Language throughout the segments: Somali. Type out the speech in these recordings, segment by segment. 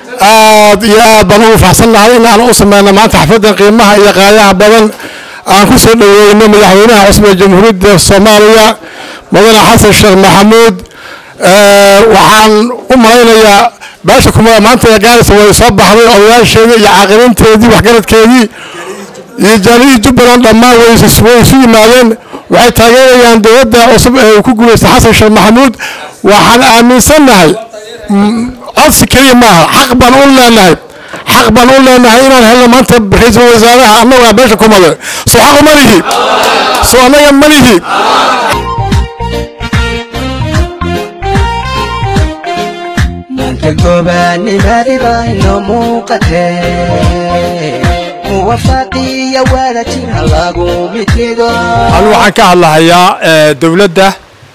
aad iyo aad baan ugu faxsannahay in aan u sameyno maanta xafladdan qiimaha iyo qaayaha badan aan ku soo dhoweyno madaxweynaha cusub ee jamhuuriyadda soomaaliya mudane xasan sheekh maxamuud waxaan u malaynayaa beesha kumada maanta ee gaarisa way soo baxday odayaasheedii iyo caaqibinteedii waxgaradkeedii iyo jaaliyadii jubbaland dhammaan way isu yimaadeen waxay taageerayaan dowladda cusub ee uu ku guulaystay xasan sheekh maxamuud waxaan aaminsannahay codsi keliya maaha xaq baan u leenahay xaq baan u leenahay inaan helno maanta ra-iisul wasaaraha annagaa beesha kumade soo xaq uma lihi soo annaga ma lihi maanta gobaanimadida ino muuqatee muwafaaqiya wadajir ha lagu midnido anu waxaan ka hadlahayaa dowladda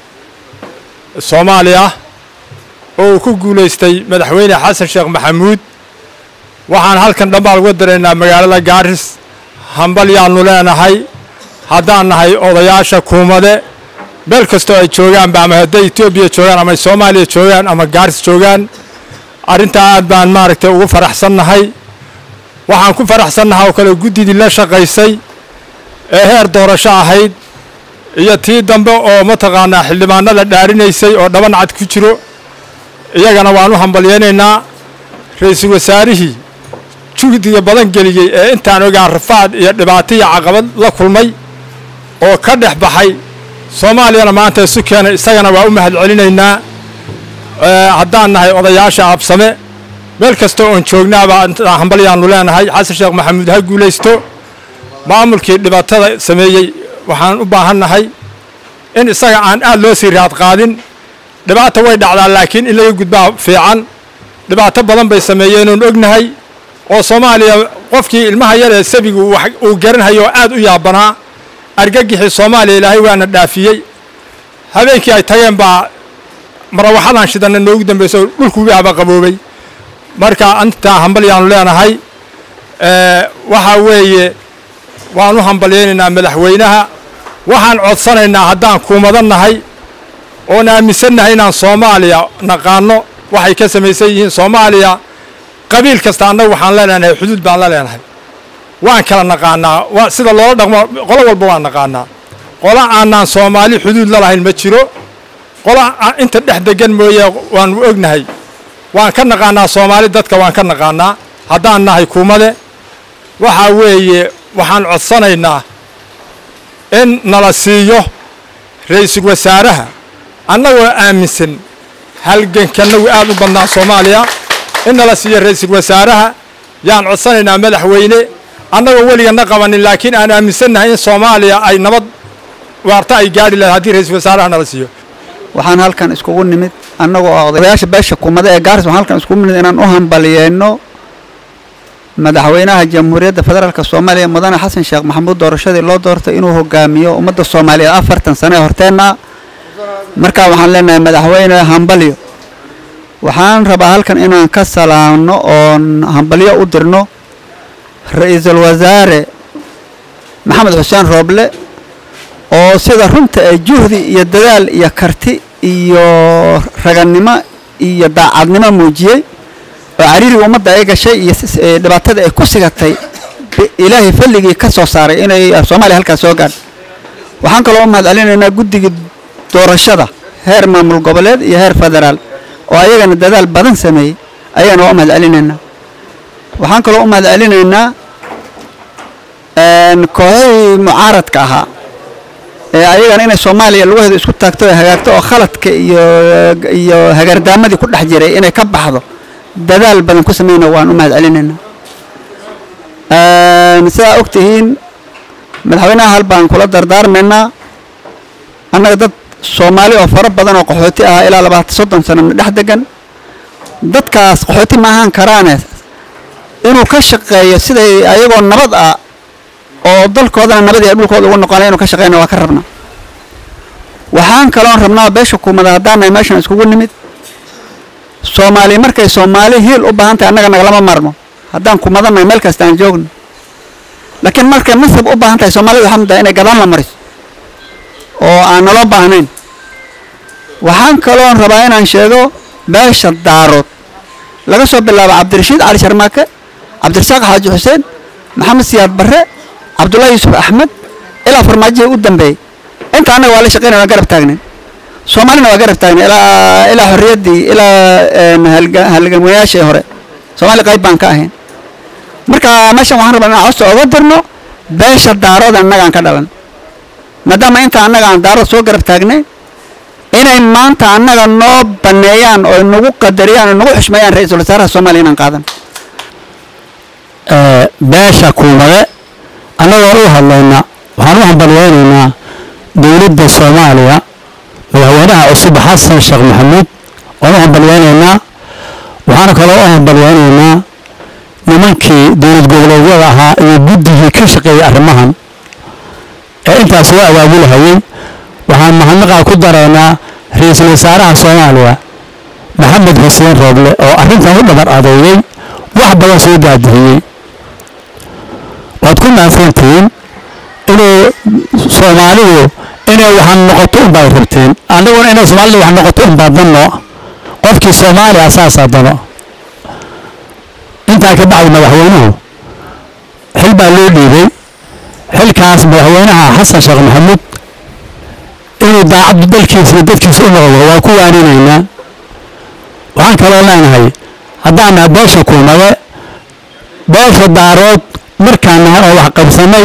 soomaaliya oo uu ku guulaystay madaxweyne xasan sheekh maxamuud waxaan halkan dhammaal uga daraynaa magaalada gaaris hambal yaannu leenahay haddaan nahay odayaasha kuumade meel kastoo ay joogaanba ama hadday etoobiya joogaan ama soomaaliya joogaan ama gaaris joogaan arrintaa aad baan maaragtay ugu faraxsannahay waxaan ku faraxsannahay oo kale guddidii la shaqaysay ee heer doorasho ahayd iyo tii dambe oo mataqaanaa xildhibaanada dhaarinaysay oo dhaban cad ku jiro iyagana waan u hambalyaynaynaa ra-iisul wasaarihii juhdiga badan geliyey ee intaan ogaan rafaad iyo dhibaato iyo caqabad la kulmay oo ka dhex baxay soomaaliyana maanta isu keenay isagana waa u mahad celinaynaa haddaan nahay odayaasha absame meel kasta oon joognaaba hambalyaannu leenahay xasan sheekh maxamuud ha guulaysto maamulkii dhibaatada sameeyey waxaan u baahannahay in isaga aan aad loo sii raad qaadin dhibaata way dhacdaa laakiin in laga gudbaa fiican dhibaato badan bay sameeyeen oon ognahay oo soomaaliya qofkii ilmaha yar ee sabigu uu garanhayo oo aad u yaabanaa argagixii soomaaliya ilaahay waana dhaafiyey habeenkii ay tageen baa marawaxadan shidanna noogu dambayso dhulku wiaba qaboobay marka intaa hambalyaanu leenahay waxaa weeye waan u hambalyaynaynaa madaxweynaha waxaan codsanaynaa haddaan kuumadan nahay oon aaminsannahay inaan soomaaliya naqaano waxay ka samaysan yihiin soomaaliya qabiil kasta annagu waxaan leenahay xuduud baan la leenahay waan kala naqaanaa sida loola dhaqmo qolo walba waan naqaanaa qola aanaan soomaali xuduud la lahayn ma jiro qola inta dhex degan mooye waanu ognahay waan ka naqaanaa soomaali dadka waan ka naqaanaa haddaan nahay kuumade waxaa weeye waxaan codsanaynaa in nala siiyo ra-iisul wasaaraha annagoo aaminsan halgankanagu aad u badnaa soomaaliya in nala siiyo ra-iisul wasaaraha yaan codsanaynaa madaxweyne annagoo weligana qabanin laakiin aan aaminsannahay in soomaaliya ay nabad waarta ay gaadhi lahayd haddii ra-iisul wasaaraha nala siiyo waxaan halkan iskugu nimid annagoo ah odayaasha beesha kumada ee gaaris waxaan halkan iskugu nimid inaan u hambalyeeno madaxweynaha jamhuuriyadda federaalk soomaaliya mudane xasan sheekh maxamuud doorashadii loo doortay inuu hogaamiyo ummadda soomaaliyeed afartan sano ee horteenna markaa waxaan leenahay madaxweyne hambalyo waxaan rabaa halkan inaan ka salaamno oon hambalyo u dirno ra-iisul wasaare maxamed xuseen rooble oo sida runta ee juhdi iyo dadaal iyo karti iyo ragannimo iyo daacadnimo muujiyey oo cariiriga ummadda ay gashay iyo dhibaatada ay ku sigatay ilaahay falligii ka soo saaray inay soomaaliya halkaas soo gaadho waxaan kaloo u mahad celinaynaa guddigii doorashada heer maamul goboleed iyo heer federaal oo ayagana dadaal badan sameeyey ayagana waa u mahad celinaynaa waxaan kaloo u mahad celinaynaa kooxihii mucaaradka ahaa ee ayagana inay soomaaliya lugaheeda isku taagto ee hagaagto oo khaladka iyo iyo hagaardaamadii ku dhex jiray inay ka baxdo dadaal badan ku sameyna waan u mahad celinaynaa sidaa og tihiin madaxweynaha hal baan kula dardaarmaynaa annaga dad soomaali oo fara badan oo qaxooti ah ilaa labaatan soddon sano dhex degan dadkaas qaxooti ma ahaan karaane inuu ka shaqeeyo siday ayagoo nabad ah oo dalkoodana nabad iyo dhulkooda ugu noqonay inuu ka shaqeyna waa ka rabnaa waxaan kaloon rabnaa beesha kuumada haddaanay meeshan iskugu nimid soomaali markay soomaali hiil u baahan tahay annaga nagalama marmo haddaan kumadanahay meel kasta aan joogno laakiin markay nasab u baahan tahay soomaalida waxaa muddaa inay gadaan la mariso oo aan naloo baahnayn waxaan kaloon rabaa inaan sheego beesha daarood laga soo bilaabo cabdirashiid cali sharmaake cabdirasaaq xaaji xuseen maxamed siyaad barre cabdullaahi yuusuf axmed ilaa farmaajihii u dambeeyey inta annaga waa la shaqeynaya waa garab taagnen soomaalina waa garab taagnen ilaa ilaa xorriyaddii ilaa halgamwayaashii hore soomaali qayb baan ka ahayn marka meeshan waxaan rabaa inaan costa oga dirno beesha daarood annagaan ka dhalan maadaama inta annaga aan daarood soo garab taagnay inay maanta annaga noo baneeyaan oo nagu qadariyaan oo nagu xushmeeyaan ra-iisul wasaaraha soomaaliya inaan qaadan beesha kuumade annagoo u hadlayna waxaan u hambalyeynaynaa dowladda soomaaliya madaxweynaha cusub xasan sheekh maxamuud waan u hambalyeynaynaa waxaana kaloo u hambalyeynaynaa nimankii dowlad goboleedyada ahaa iyo guddigii ka shaqeeyey arrimahan ee intaas loo abaabulahayey waxaan mahadnaqaa ku daraynaa ra-iisul wasaaraha soomaaliya maxamed xuseen rooble oo arrintan u dhabar adeeyey wax badan soo daadihiyey waad ku mahadsantihiin inuu soomaalidu inay waxaan noqoto unbaad rabteen annaguna inay soomaalida wax noqoto unbaa danno qofkii soomaaliya asaasaa dano intaa ka bacdi madaxweynuhu xil baa loo dhiibay xilkaas madaxweynaha xasan sheekh maxamuud inuu daacaddu dalkiisa iyo dadkiisa u noqdo waa ku waaninaynaa waxaan kaloo leenahay haddaan nahay beesha kuumade beesha daarood markaan nahay oo wax qabsanay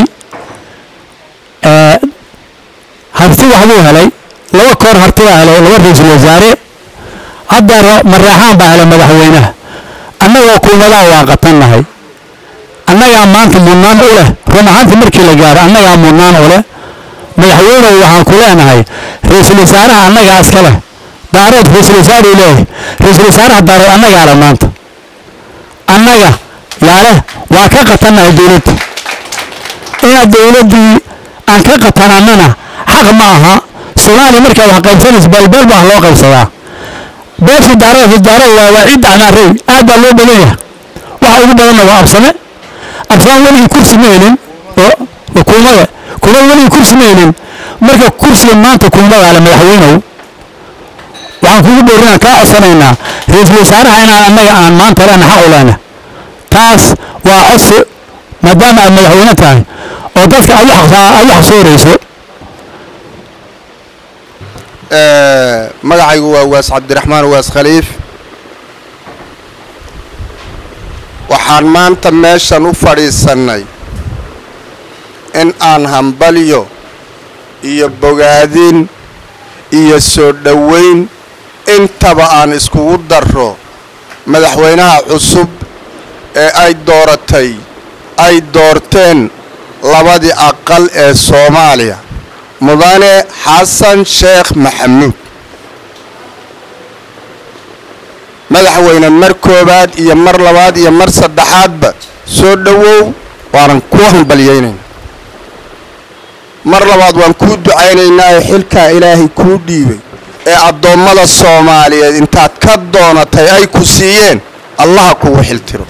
harti waxbuu helay laba koor harti baa helay laba ra-iisul wasaare hadda maraaxaan baa helay madaxweynaha annagoo kuumadaha waan qatannahay annagaa maanta mudnaan u leh run ahaantii markii la gaaro annagaa mudnaan u leh madaxweynehu waxaan ku leenahay ra-iisul wasaaraha annagaa iska leh daarood ra-iisul wasaaruu leeyahay ra-iisul wasaaraha daarood annagaa leh maanta annaga yaa leh waa ka qatannahay dowladda inaad dowladdii aan ka qatanannana xaq ma aha soomaaliya markaa wax qaybsanaysa beelbeel baa loo qaybsadaa beesha daarood daarood waa waa ciidda canaarey aad baa loo badan yahay waxa ugu badanna waa absame absame weligii kursi ma helin oo kuumada kuumada weligii kursi ma helin marka kursiga maanta kuumadaa le madaxweynow waxaan kugu dhowrinaan kaa codsanaynaa ra-iisul wasaaraha inaan annaga aan maanta lena xaq u lehna taas waa codsi maadaama aad madaxweyne tahay oo dadka aad u xaqsoorayso magacaygu waa waas cabdiraxmaan waas khaliif waxaan maanta meeshan u fadhiisannay in aan hambalyo iyo bogaadin iyo soo dhoweyn intaba aan iskugu darro madaxweynaha cusub ee ay dooratay ay doorteen labadii aqal ee soomaaliya mudane xasan sheekh maxamuud madaxweyne mar koowaad iyo mar labaad iyo mar saddexaadba soo dhowow waanan kuu hambalyaynaynaa mar labaad waan kuu ducaynaynaa ee xilkaa ilaahay kuu dhiibay ee addoommada soomaaliyeed intaad ka doonatay ay ku siiyeen allaha kugu xiltiro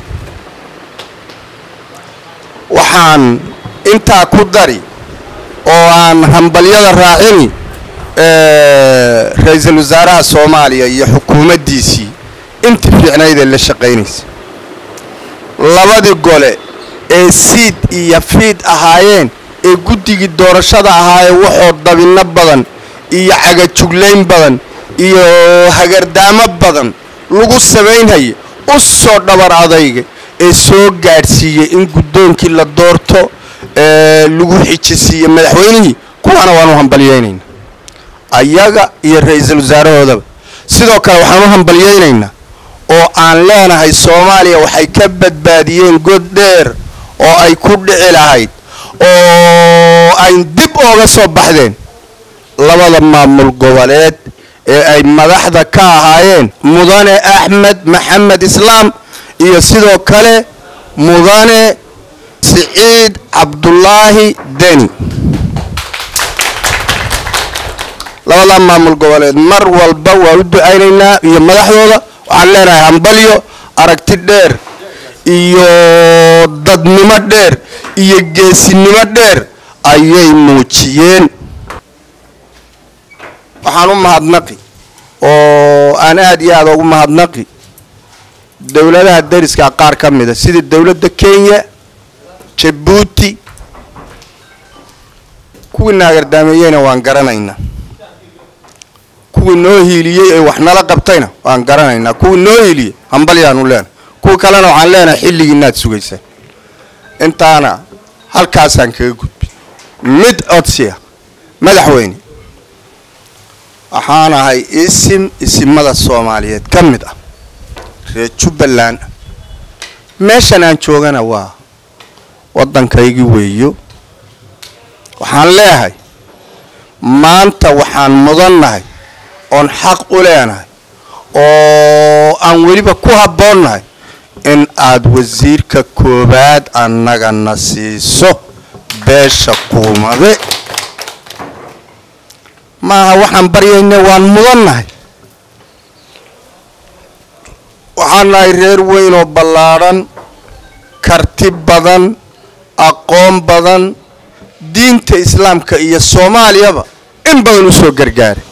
waxaan intaa ku dari oo aan hambalyada raacini ra-iisul wasaaraha soomaaliya iyo xukuumaddiisii intii fiicnaydee la shaqaynaysa labadii gole ee siid iyo fiid ahaayeen ee guddigii doorashada ahaayeen waxoo dabinno badan iyo cagajuglayn badan iyo hagardaamo badan lagu samaynhaya u soo dhabar adayga ee soo gaadhsiiyey in guddoonkii la doorto ee lagu xijisiiye madaxweynihii kuwaana waan u hambalyaynaynaa ayaga iyo ra-iisul wasaarahoodaba sidoo kale waxaan u hambalyaynaynaa oo aan leenahay soomaaliya waxay ka badbaadiyeen god dheer oo ay ku dhici lahayd oo ay dib ooga soo baxdeen labada maamul goboleed ee ay madaxda ka ahaayeen mudane axmed maxamed islaam iyo sidoo kale mudane siciid cabdulaahi deni labadaa maamul goboleed mar walba waan u ducaynaynaa iyo madaxdooda waxaan leenahay hambalyo aragti dheer iyo dadnimo dheer iyo geesinimo dheer ayay muujiyeen waxaan u mahadnaqi oo aan aad iyo aad ugu mahadnaqi dowladaha dariska qaar ka mida sida dowladda kenya jabuuti kuwii naagardaameeyeyna waan garanaynaa kuwii noo hiiliyey ee wax nala qabtayna waan garanaynaa kuwii noo hiiliyey hambalyaanu leenahay kuwa kalena waxaan leenahay xilligii inaad sugaysaa intaana halkaasaan kaga gudbay mid codsiya madaxweyne waxaan ahay isim isimada soomaaliyeed ka mid ah reer jubbaland meeshan aan joogana waa waddankaygii weeyo waxaan leeyahay maanta waxaan mudannahay oon xaq u leenahay oo aan weliba ku habboonnahay in aad wasiirka koowaad annagana siiso beesha kuumade maaha waxaan baryayna waan mudannahay waxaan nahay reer weyn oo ballaadhan karti badan aqoon badan diinta islaamka iyo soomaaliyaba in badan u soo gargaaray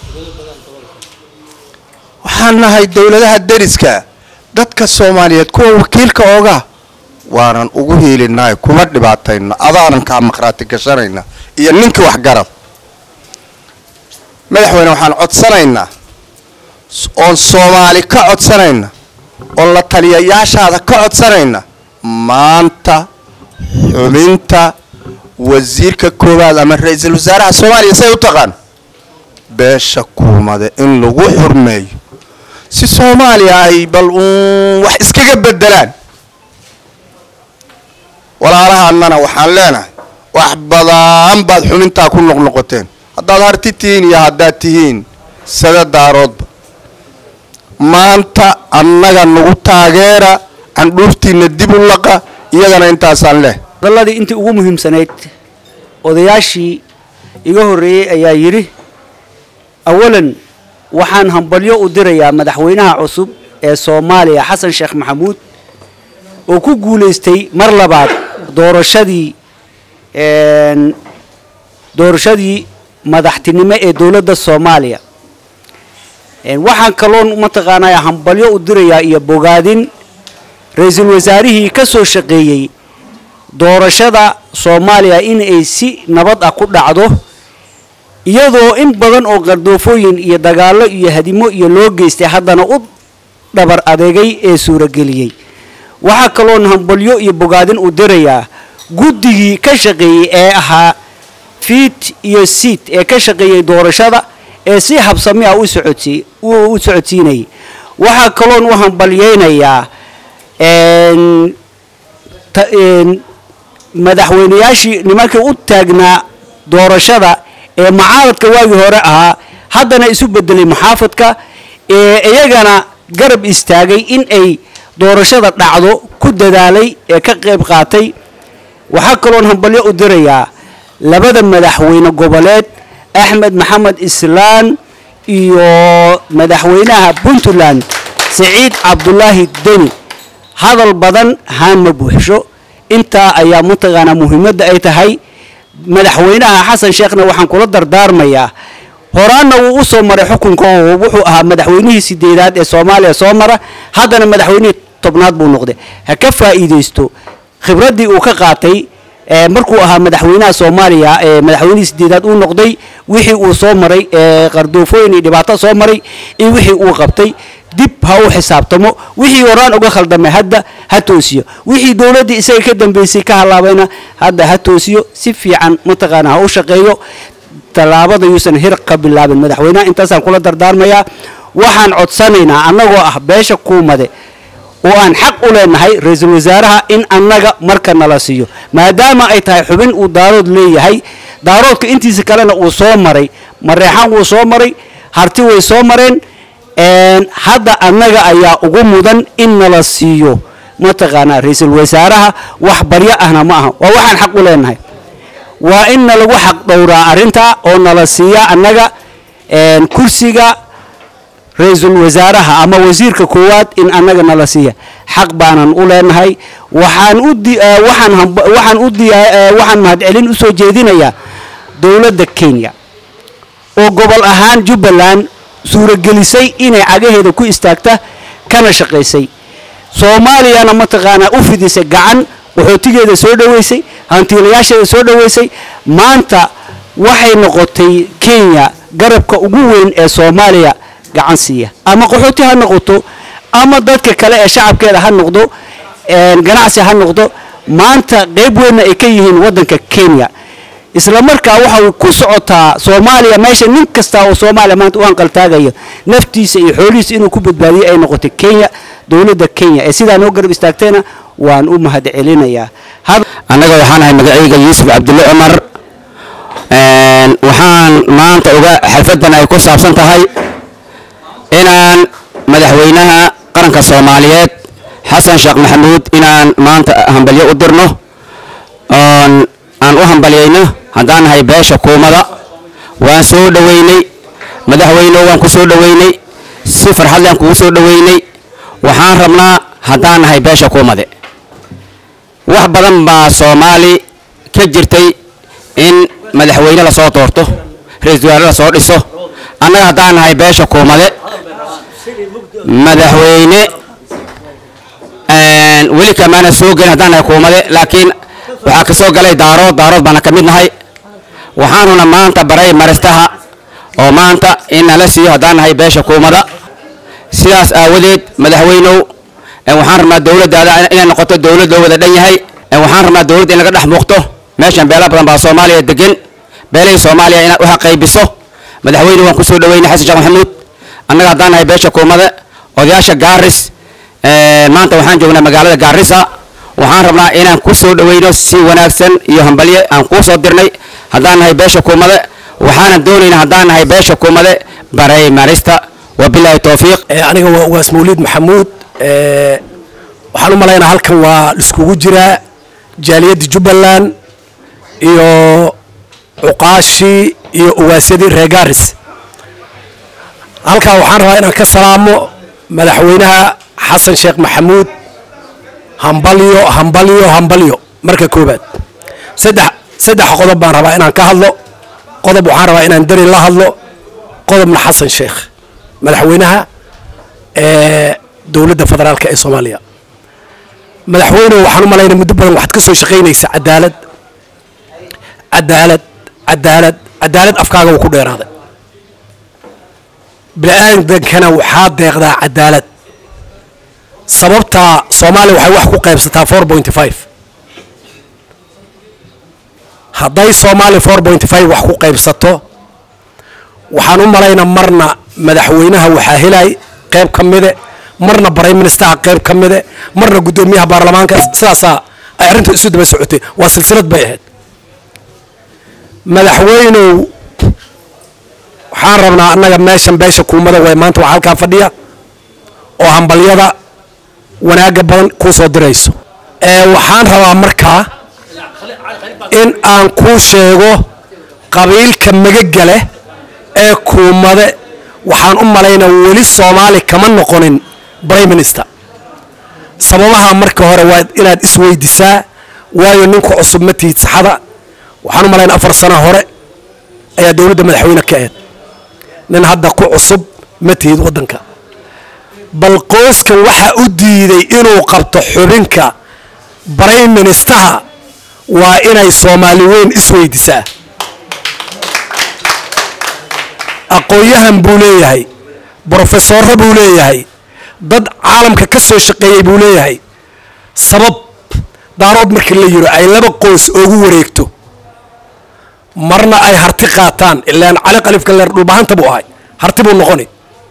waxaan nahay dowladaha deriska dadka soomaaliyeed kuwa wakiilka oogaa waanan ugu hiilinahay kuma dhibaatayno adaanan kaa maqhraati gashanayna iyo ninkii waxgarad madaxweyne waxaan codsanaynaa oon soomaali ka codsanayna oon la taliyayaashaada ka codsanayna maanta xubinta wasiirka koowaad ama ra-iisul wasaaraha soomaaliya say u taqaan beesha kuumade in lagu xurmeeyo si soomaaliya ay bal uun wax iskaga bedelaan walaalahaannana waxaan leenahay wax badan baad xubintaa ku noqnoqoteen haddaad harti tihiin iyo haddaad tihiin sada daaroodba maanta annaga nagu taageera candhuurtiina dib u laqa iyagana intaasaan leh hadalladii intii ugu muhiimsanayd odayaashii iga horreeyey ayaa yidhi awalan waxaan hambalyo u dirayaa madaxweynaha cusub ee soomaaliya xasan sheekh maxamuud oo ku guulaystay mar labaad doorashadii doorashadii madaxtinimo ee dowladda soomaaliya waxaan kaloon mataqaanaa hambalyo u dirayaa iyo bogaadin ra-iisul wasaarihii ka soo shaqeeyey doorashada soomaaliya in ay si nabad ah ku dhacdo iyadoo in badan oo qardoofooyin iyo dagaallo iyo hadimo iyo loo geystay haddana u dhabar adeegay ee suurageliyey waxaa kaloon hambalyo iyo bogaadin u dirayaa guddigii ka shaqeeyey ee ahaa fiit iyo siit ee ka shaqeeyey doorashada ee si habsami ah u socodsi u socodsiinayay waxaa kaloon u hambalyeynayaa madaxweynayaashii nimankii u taagnaa doorashada ee mucaaradka waagii hore ahaa haddana isu bedelay muxaafadka ee iyagana garab istaagay in ay doorashada dhacdo ku dadaalay ee ka qayb qaatay waxaa kaloon hambalyo u dirayaa labada madaxweyne goboleed axmed maxamed islaan iyo madaxweynaha puntland siciid cabdulaahi deni hadal badan haan ma buuxsho intaa ayaa mataqaanaa muhiimadda ay tahay madaxweynaha xasan sheekhna waxaan kula dardaarmayaa horaanna wuu u soo maray xukunka oo wuxuu ahaa madaxweynihii sideedaad ee soomaaliya soo mara haddana madaxweynihii tobnaad buu noqday ha ka faa'iidaysto khibraddii uu ka qaatay markuu ahaa madaxweynaha soomaaliya ee madaxweynihii sideedaad uu noqday wixii uu soo maray qardoofooyin iyo dhibaato soo maray iyo wixii uu qabtay dib ha u xisaabtamo wixii horaan uga khaldamay hadda ha toosiyo wixii dowladdii isaga ka dambeysay ka halaabayna hadda ha toosiyo si fiican mataqaana ha u shaqeeyo tallaabada yuusan hir ka bilaabin madaxweynaha intaasaan kula dardaarmayaa waxaan codsanaynaa annagoo ah beesha kuumade oo aan xaq u leenahay ra-iisul wasaaraha in annaga marka nala siiyo maadaama ay tahay xubin uu daarood leeyahay daaroodka intiisa kalena uu soo maray mareexaan wuu soo maray harti way soo mareen hadda annaga ayaa ugu mudan in nala siiyo mataqaanaa ra-iisul wasaaraha wax baryo ahna ma aha waa waxaan xaq u leenahay waa in nalagu xaq dhowraa arrintaa oo nala siiya annaga kursiga ra-iisul wasaaraha ama wasiirka koowaad in annaga nala siiya xaq baanan u leenahay waxaan u waxaan waxaan u waxaan mahadcelin u soo jeedinayaa dowladda kenya oo gobol ahaan jubbaland suuragelisay inay cagaheeda ku istaagta kana shaqaysay soomaaliyana mataqaanaa u fidisay gacan qaxootigeeda soo dhoweysay hantiilayaasheeda soo dhoweysay maanta waxay noqotay kenya garabka ugu weyn ee soomaaliya gacan siiya ama qaxooti ha noqoto ama dadka kale ee shacabkeeda ha noqdo ganacsi ha noqdo maanta qayb weynna ay ka yihiin waddanka kenya isla markaa waxa ku socotaa soomaaliya meesha nin kasta oo soomaaliya maanta u hanqaltaagayo naftiisa iyo xoolihiisa inuu ku badbaadiyo ay noqotay kenya dowladda kenya ee sidaa noo garab istaagtayna waan u mahad celinayaa annaga waxaan ahay magacayga yuusuf cabdulle cumar waxaan maanta uga xalfaddan ay ku saabsan tahay inaan madaxweynaha qaranka soomaaliyeed xasan sheekh maxamuud inaan maanta hambalyo u dirno oon aan u hambalyayno haddaan nahay beesha kuumada waan soo dhoweynay madaxweyneho waan ku soo dhoweynay si farxad leen kugu soo dhoweynay waxaan rabnaa haddaan nahay beesha kuumade wax badan baa soomaali ka jirtay in madaxweyne lasoo doorto ra-iisul wasaare lasoo dhiso annaga haddaan nahay beesha kuumade madaxweyne weli kamaana soo gelin haddaan nahay kuumade laakiin waxaa ka soo galay daarood daarood baana ka mid nahay waxaanuna maanta baray maristaha oo maanta in nala siiyo haddaan nahay beesha kuumada sidaas aawadeed madaxweynow waxaan rabnaa dowladdaada inay noqoto dowlad loo wada dhan yahay waxaan rabnaa dowladda in laga dhex muuqto meeshan beela badan baa soomaaliya degan beelahii soomaaliya inaad waxa qaybiso madaxweyne waan ku soo dhoweynay xasan sheekh maxamuud annaga haddaan nahay beesha kuumada odayaasha gaaris maanta waxaan joognaa magaalada gaarisa waxaan rabnaa inaan ku soo dhoweyno si wanaagsan iyo hambalye aan kuu soo dirnay haddaan nahay beesha kuumade waxaanan doonaynaa haddaan nahay beesha kuumade baray marista wabilaahi towfiiq aniga waa ugaas mawliid maxamuud waxaan u malaynaa halkan waa iskugu jiraa jaaliyadda jubbaland iyo cuqaashii iyo ugaasyadii reer gaaris halkaa waxaan rabaa inaan ka salaamo madaxweynaha xasan sheekh maxamuud hambalyo hambalyo hambalyo marka koobaad saddex saddex qodob baan rabaa inaan ka hadlo qodob waxaan rabaa inaan deri la hadlo qodobna xasan sheekh madaxweynaha ee dowladda federaalka ee soomaaliya madaxweyne waxaan u malaynaa muddo badan waxaad ka soo shaqaynaysa cadaalad cadaalad cadaalad cadaalad afkaaga wuu ku dheeraaday bini-aadankana waxaa deeqdaa cadaalad sababtaa soomaaliya waxay wax ku qaybsataa four pointy five hadday soomaaliya four pointy five wax ku qaybsato waxaan u malaynaa marna madaxweynaha waxaa helay qayb ka mide marna prime ministeraha qayb ka mide marna guddoomiyaha baarlamaanka sidaasaa ay arrintu isu daba socotay waa silsilad bay ahayd madaxweynow waxaan rabnaa annaga meeshan beesha kuumada way maanta waa halkaa fadhiya oo hambalyada wanaagga badan kuu soo dirayso waxaan rabaa markaa in aan kuu sheego qabiilka magaga leh ee kuumade waxaan u malaynaa weli soomaali kama noqonin prime minister sababaha marka hore waa inaad isweydisaa waayo ninku cusub ma tihid saxada waxaan u malaynaa afar sano hore ayaa dowladda madaxweyne ka ahayd nin hadda ku cusub ma tihid waddanka bal qoyskan waxaa u diiday inuu qabto xubinka prime ministeraha waa inay soomaali weyn isweydisaa aqoon-yahan buu leeyahay brofesorro buu leeyahay dad caalamka ka soo shaqeeyey buu leeyahay sabab daarood markii la yiro ay laba qoys oogu wareegto marna ay harti qaataan ilaan cali qalifka leer dhulbahanta buu ahay harti buu noqoni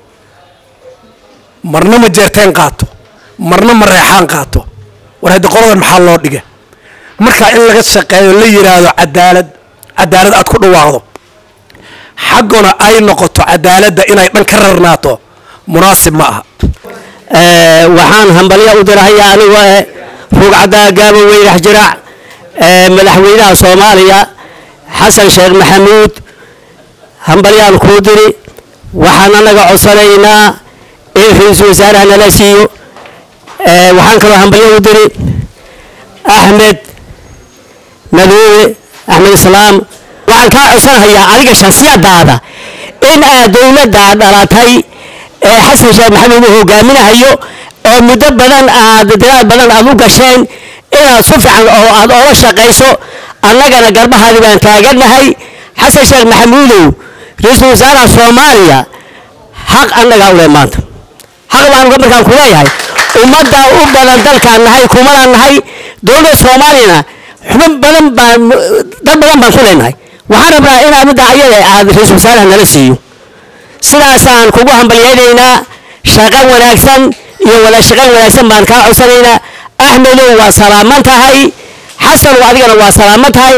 marna ma jeerteen qaato marna ma reexaan qaato war haddi qoladan maxaa loo dhiga markaa in laga shaqeeyo la yidhaahdo cadaalad cadaalad aad ku dhawaaqdo xagguna ay noqoto cadaaladda inay dhan ka rarnaato munaasib ma aha waxaan hambalyo u dirahayaa anigu eh rugcaddaa gaabo weynax jiraac madaxweynaha soomaaliya xasan sheekh maxamuud hambalyaan kuu diri waxaan anaga codsanaynaa in ra-iisul wasaaraha nala siiyo waxaan kaloo hambalyo u diri axmed madoobe axmed islaam waxaan kaa codsanahayaa adiga shaksiyadaada in aad dowladda dhalatay ee xasan sheekh maxamuud uu hogaaminahayo oo muddo badan aad dadaal badan aad u gasheen inaad si fiican oo aad oola shaqayso annagana garbahaadi baan taagannahay xasan sheekh maxamuudow ra-iisul wasaaraha soomaaliya xaq annagaa u leh maanta xaq baan markaan ku leeyahay ummadda u badan dalkaan nahay kumadaan nahay dowladda soomaaliyana xubin badan baan dad badan baan ku leenahay waxaan rabnaa inaa midda ayada aad ra-iisul wasaaraha nala siiyo sidaasaan kugu hambalyaynaynaa shaqo wanaagsan iyo wada shaqayn wanaagsan baan kaa codsanaynaa axmedow waa salaaman tahay xasanow adigana waa salaaman tahay